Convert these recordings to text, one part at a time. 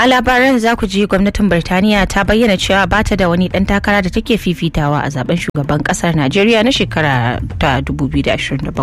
A labaran za ku ji gwamnatin Birtaniya ta bayyana cewa ba ta da wani ɗan takara da take fifitawa a zaben shugaban ƙasar Najeriya na shekara ta 2027.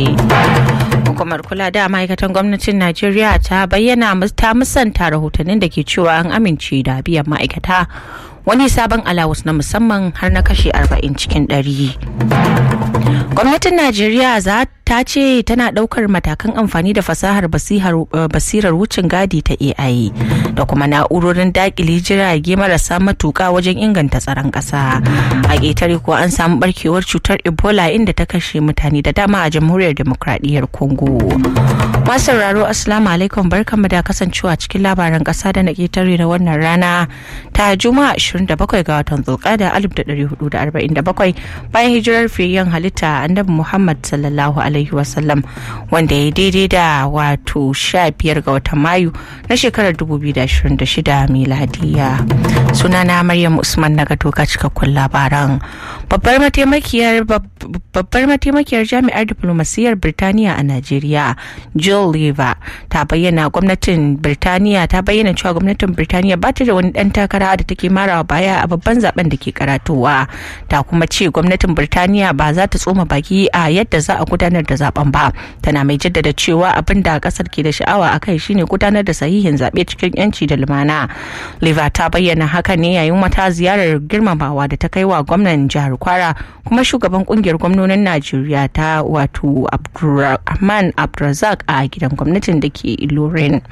Hukumar kula da ma'aikatan gwamnatin Najeriya ta bayyana ta musanta rahotannin da ke cewa an amince da biyan ma'aikata wani sabon alawus na musamman har na kashe 40 cikin 100. Gwamnatin Najeriya za ta ce tana daukar matakan amfani da fasahar basirar wucin gadi ta AI da kuma na'urorin dakile jirage marasa matuka wajen inganta tsaron ƙasa. A ƙetare ko an samu barkewar cutar Ebola inda ta kashe mutane da dama a jamhuriyar demokradiyyar Congo. Masu sauraro Assalamu alaikum barkanmu da kasancewa cikin labaran ƙasa da na ƙetare na wannan rana ta Juma'a 27 ga watan Zulqa'da 1447 bayan hijirar fiyayyen halitta Annabi Muhammad sallallahu alaihi wasallam wanda ya daidai da wato 15 ga watan Mayu na shekarar 2026 miladiya. Sunana Maryam Usman na doka cikakkun labaran. Babbar mataimakiyar babbar mataimakiyar jami'ar diplomasiyyar Birtaniya a Najeriya Jill Lever ta bayyana gwamnatin Birtaniya ta bayyana cewa gwamnatin Birtaniya ba ta da wani dan takara da take marawa baya a babban zaben da ke karatowa ta kuma ce gwamnatin Birtaniya ba za ta tsoma baki a yadda za a gudanar da zaben ba tana mai jaddada cewa abin da kasar ke da sha'awa a kai shine gudanar da sahihin zaɓe cikin yanci da lumana Lever ta bayyana haka ne yayin wata ziyarar girmamawa da ta kai wa gwamnan jihar Kwara kuma shugaban kungiyar gwamnonin Najeriya ta wato Abdulrahman Abdulrazak a gidan gwamnatin da ke Ilorin.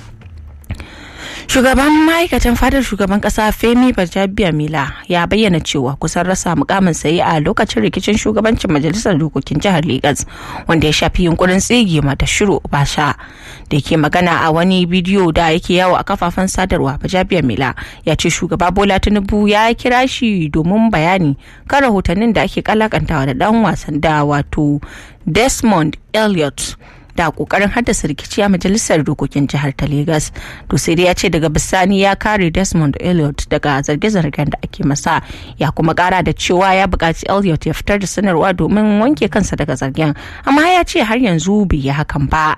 Shugaban ma'aikatan fadar shugaban kasa Femi Bajabiya Mila ya bayyana cewa kusan rasa mukamin sayi a lokacin rikicin shugabancin majalisar dokokin jihar Legas wanda ya shafi yunkurin tsige mata shiru basha da ke magana a wani bidiyo da yake yawo a kafafen sadarwa Bajabiya Mila ya ce shugaba Bola Tinubu ya kira shi domin bayani kan rahotannin da ake kalakantawa da dan wasan da wato Desmond Elliot. da kokarin haddasa rikici a majalisar dokokin jihar ta Legas. To sai dai ya ce daga bisani ya kare Desmond Elliot daga zarge-zargen da ake masa ya kuma kara da cewa ya buƙaci Elliot ya fitar da sanarwa domin wanke kansa daga zargen amma ya ce har yanzu bai yi hakan ba.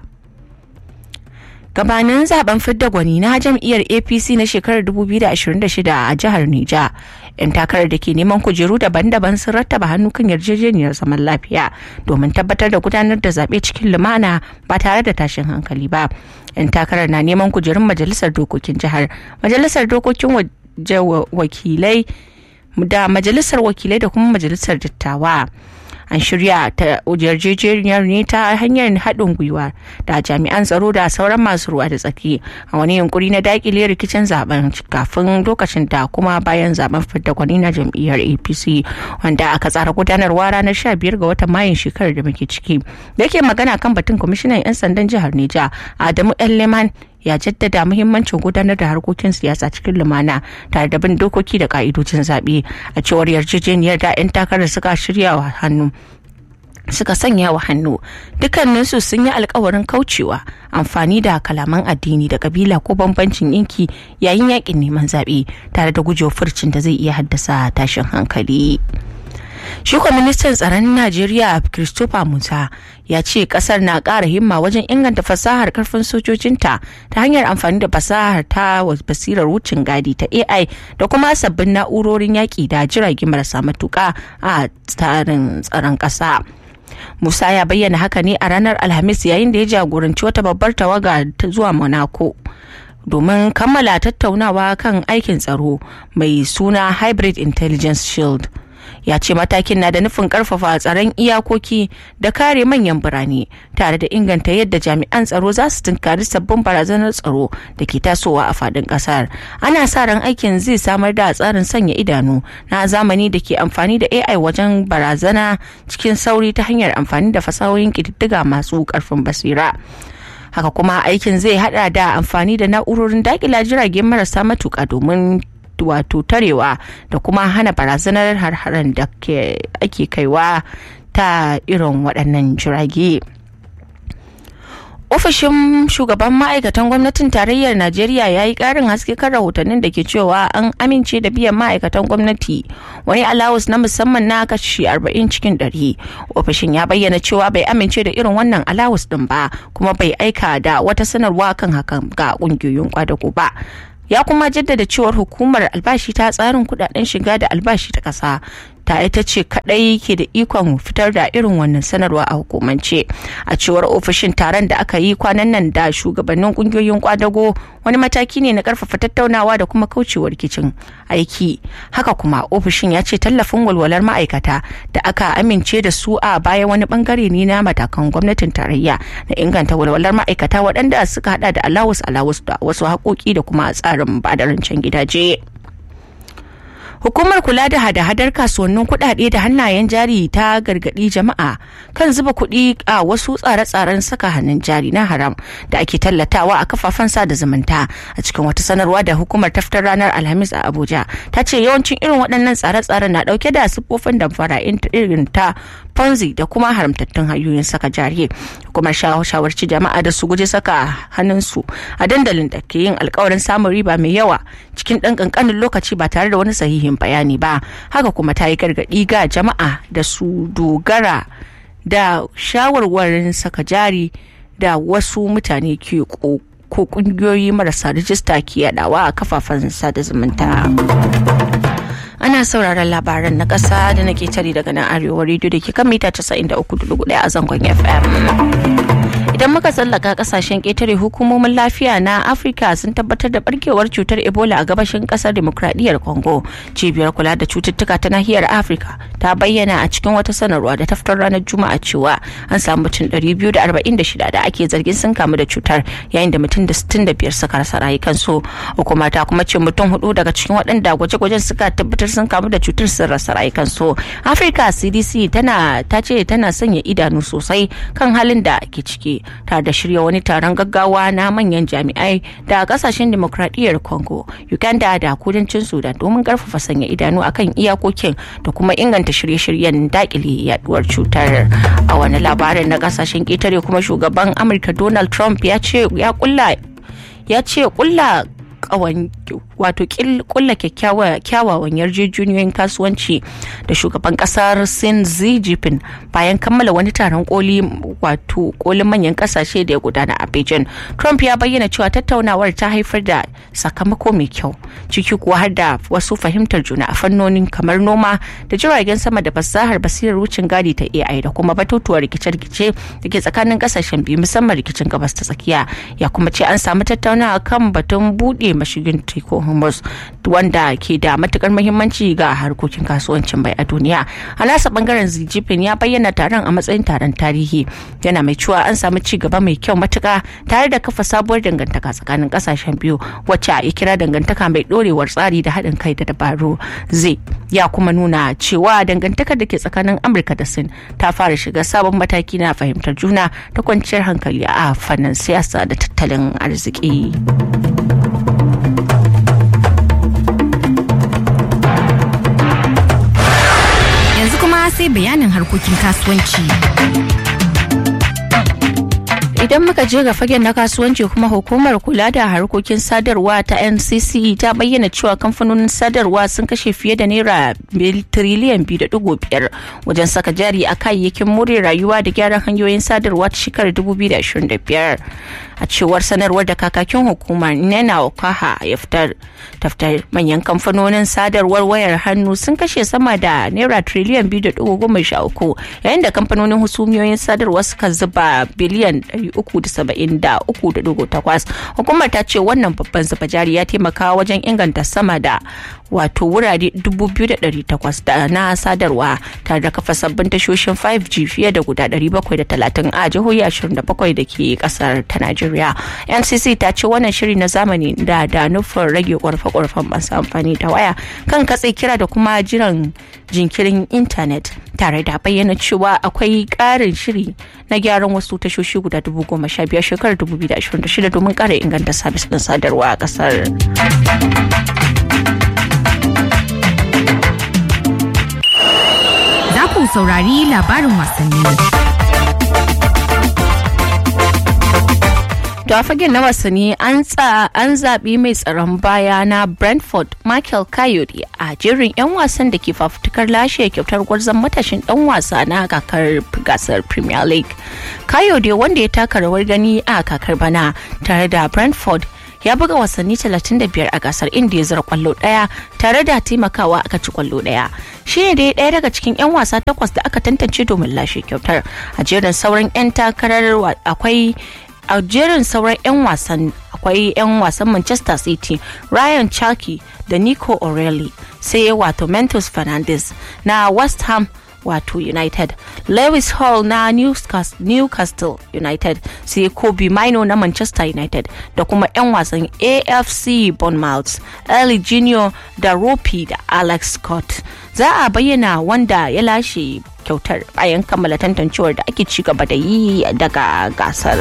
gabanin zaben fidda gwani na jam'iyyar apc na shekarar 2026 a jihar nija yan takarar da ke neman kujeru daban-daban sun rattaba hannu kan yarjejeniyar zaman lafiya domin tabbatar da gudanar da zaɓe cikin lumana ba tare da tashin hankali ba yan takarar na neman kujerun majalisar dokokin jihar majalisar dokokin wakilai da majalisar wakilai da kuma majalisar dattawa an shirya ta yarjejeniyar ne ta hanyar haɗin gwiwa da jami'an tsaro da sauran masu ruwa da tsaki a wani yunkuri na dakile rikicin zaben kafin lokacin da kuma bayan zaben fidda kwani na jam'iyyar apc wanda aka tsara gudanarwa ranar 15 ga watan mayun shekarar da muke ciki da yake magana kan batun kwamishinan 'yan sandan jihar neja adamu leman ya jaddada muhimmancin gudanar da harkokin siyasa cikin lumana tare da bin dokoki da ka'idojin zaɓe a cewar yarjejeniyar da 'yan takarar suka shirya wa hannu suka sanya wa hannu dukkaninsu sun yi alkawarin kaucewa amfani da kalaman addini da kabila ko bambancin yanki yayin yakin neman zaɓe tare da gujewa furcin da zai iya haddasa tashin hankali. shi ministan tsaron najeriya christopher musa ya ce kasar na ƙara himma wajen inganta fasahar karfin sojojinta ta hanyar amfani da fasahar ta basirar wucin gadi ta ai da kuma sabbin na'urorin yaƙi da jirage marasa matuƙa a tsarin tsaron ƙasa musa ya bayyana haka ne a ranar alhamis yayin da ya jagoranci wata babbar tawaga ta zuwa monaco domin kammala tattaunawa kan aikin tsaro mai suna hybrid intelligence shield ya ce matakin na da nufin karfafa tsaron iyakoki da kare manyan birane tare da inganta yadda jami'an tsaro za su tunkari sabbin barazanar tsaro da ke tasowa a fadin kasar ana sa ran aikin zai samar da tsarin sanya idanu na zamani da ke amfani da ai wajen barazana cikin sauri ta hanyar amfani da fasahohin ƙididdiga masu karfin basira haka kuma aikin zai hada da amfani da na'urorin dakila jirage marasa matuka domin wato tarewa da kuma hana barazanar har-haren da ake kaiwa ta irin waɗannan jirage. ofishin shugaban ma'aikatan gwamnatin tarayyar najeriya ya yi karin haske kan rahotannin da ke cewa an amince da biyan ma'aikatan gwamnati wani alawus na musamman na kashi 40 cikin 100 ofishin ya bayyana cewa bai amince da irin wannan alawus din ba kuma bai aika da wata sanarwa kan hakan ga kungiyoyin kwadago ba ya kuma jaddada cewar hukumar albashi ta tsarin kudaden shiga da albashi ta kasa ta ita ce kadai ke da ikon fitar da irin wannan sanarwa a hukumance a cewar ofishin taron da aka yi kwanan nan da shugabannin kungiyoyin kwadago wani mataki ne na karfafa tattaunawa da kuma kaucewa rikicin aiki haka kuma ofishin ya ce tallafin walwalar ma'aikata da aka amince da su a baya wani bangare ne na matakan gwamnatin tarayya na inganta walwalar ma'aikata waɗanda suka hada da alawus alawus da wasu haƙoƙi da kuma tsarin badarancin gidaje. Hukumar kula da hada-hadar kasuwannin kuɗaɗe da hannayen jari ta gargaɗi jama'a kan zuba kuɗi a wasu tsare-tsaren saka hannun jari na haram da ake tallatawa a kafafen sada zumunta a cikin wata sanarwa da hukumar taftar ranar Alhamis a Abuja. Ta ce yawancin irin waɗannan tsare-tsaren na ɗauke da siffofin damfara irin ta Ponzi da kuma haramtattun hanyoyin saka jari. Hukumar shawarci jama'a da su guji saka hannunsu a dandalin da ke yin alkawarin samun riba mai yawa cikin ɗan ƙanƙanin lokaci ba tare da wani sahihin bayani ba haka kuma ta yi gargaɗi ga jama'a da su dogara da shawarwarin saka jari da wasu mutane ke ko kungiyoyi marasa rijista ke yadawa a kafafen sada zumunta. ana sauraron labaran na ƙasa da nake tare daga nan arewa rediyo da ke kan mita 93.1 a zangon fm idan muka tsallaka kasashen ƙetare hukumomin lafiya na afirka sun tabbatar da barkewar cutar ebola a gabashin ƙasar demokradiyyar congo cibiyar kula da cututtuka ta nahiyar afirka ta bayyana a cikin wata sanarwa da ta fitar ranar juma'a cewa an samu mutum 246 da ake zargin sun kamu da cutar yayin da mutum da 65 suka rasa rayukansu hukuma ta kuma ce mutum hudu daga cikin waɗanda gwaje-gwajen suka tabbatar sun kamu da cutar sun rasa rayukansu afirka cdc tana ta ce tana sanya idanu sosai kan halin da ke ciki tare da shirya wani taron gaggawa na manyan jami'ai da kasashen demokradiyyar congo uganda da kudancin sudan domin karfafa sanya idanu akan iyakokin da kuma inganta shirye-shiryen dakile yaduwar cutar a wani labarin na kasashen ƙetare kuma shugaban amurka donald trump ya ce ya kulla ya ce kulla wato kulla kyawawan yarjejeniyoyin kasuwanci da shugaban kasar sin xi jinping bayan kammala wani taron koli wato kolin manyan kasashe da ya gudana a beijing trump ya bayyana cewa tattaunawar ta haifar da sakamako mai kyau ciki kuwa har da wasu fahimtar juna a fannonin kamar noma da jiragen sama da fasahar basirar wucin gadi ta ai da kuma batutuwar rikice-rikice da ke tsakanin kasashen biyu musamman rikicin gabas ta tsakiya ya kuma ce an samu tattaunawa kan batun buɗe mashigin teku hormuz wanda ke da matukar muhimmanci ga harkokin kasuwancin bai a duniya a nasa bangaren zijifin ya bayyana taron a matsayin taron tarihi yana mai cewa an samu ci gaba mai kyau matuka tare da kafa sabuwar dangantaka tsakanin kasashen biyu wacce a kira dangantaka mai dorewar tsari da haɗin kai da dabaru zai ya kuma nuna cewa dangantakar da ke tsakanin amurka da sin ta fara shiga sabon mataki na fahimtar juna ta kwanciyar hankali a fannin siyasa da tattalin arziki. yanzu kuma sai bayanin harkokin kasuwanci. idan muka je ga fagen na kasuwanci kuma hukumar kula da harkokin sadarwa ta ncc ta bayyana cewa kamfanonin sadarwa sun kashe fiye da naira tiriliyan biyu da dugu biyar wajen saka jari a kayayyakin more rayuwa da gyaran hanyoyin sadarwa ta shekarar 2025 a cewar sanarwar da kakakin hukumar nena okaha ya fitar taftar manyan kamfanonin sadarwar wayar hannu sun kashe sama da naira triliyan biyu da dugu goma sha uku yayin da kamfanonin husumiyoyin sadarwa suka zuba biliyan ɗari uku da saba'in da uku da dugu takwas hukumar ta ce wannan babban zuba jari ya taimaka wajen inganta sama da wato wurare dubu biyu da ɗari takwas da na sadarwa tare da kafa sabbin tashoshin 5G fiye da guda ɗari bakwai da talatin a jihohi ashirin da bakwai da ke ƙasar ta Najeriya. NCC ta ce wannan shiri na zamani da da nufin rage ƙwarfe-ƙwarfen masu amfani da waya kan katse kira da kuma jiran jinkirin intanet tare da bayyana cewa akwai ƙarin shiri na gyaran wasu tashoshi guda dubu goma sha biyar shekarar dubu biyu da ashirin da shida domin ƙara inganta sabis ɗin sadarwa a ƙasar. Za ku saurari labarin wasanni. da fagen na wasanni an zaɓi mai tsaron baya na brentford michael coyote a jerin 'yan wasan da ke fafutukar lashe kyautar gwarzon matashin dan wasa na kakar gasar premier league coyote wanda ya taka rawar gani a kakar bana tare da brentford ya buga wasanni 35 a gasar inda ya zira kwallo daya tare da taimakawa aka ci kwallo daya shi ne dai daya daga cikin 'yan wasa takwas da aka tantance domin lashe kyautar a jerin sauran 'yan takarar akwai a jerin sauran 'yan wasan akwai 'yan wasan manchester city ryan chalky da nico o'reilly sai wato mentos fernandes na west ham wato united lewis hall na newcastle, newcastle united sai kobe mino na manchester united da kuma 'yan wasan afc bournemouth early junior da ropi da alex scott za a bayyana wanda ya lashe kyautar bayan kammala tantancewar da ake ci gaba da yi daga gasar.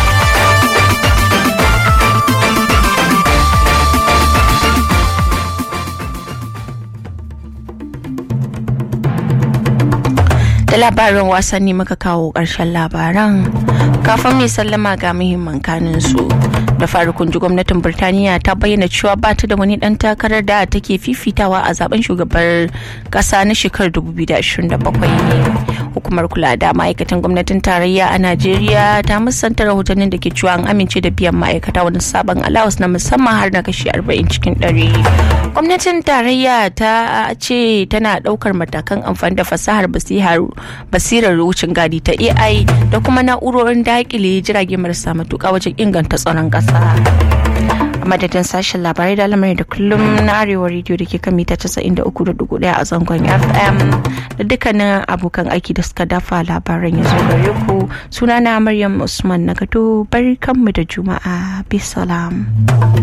da labarin wasanni muka kawo ƙarshen labaran kafin mai sallama ga muhimman kanin su da farkon ji gwamnatin birtaniya ta bayyana cewa ba ta da wani dan takarar da take fifitawa a zaben shugabar kasa na shekarar 2027 hukumar kula da ma'aikatan gwamnatin tarayya a najeriya ta musanta rahotannin da ke cewa an amince da biyan ma'aikata wani sabon allowance na musamman har na kashi 40 cikin 100 gwamnatin tarayya ta ce tana daukar matakan amfani da fasahar basirar wucin gadi ta ai da kuma na'urorin dakile jirage marasa matuka wajen inganta tsaron kasa a madadin sashen labarai da lamarin da kullum na arewa rediyo da ke kan mita 93.1 a zangon fm da dukkanin abokan aiki da suka dafa labaran ya zo gare ku sunana maryam usman na gado bari kanmu da juma'a bisalam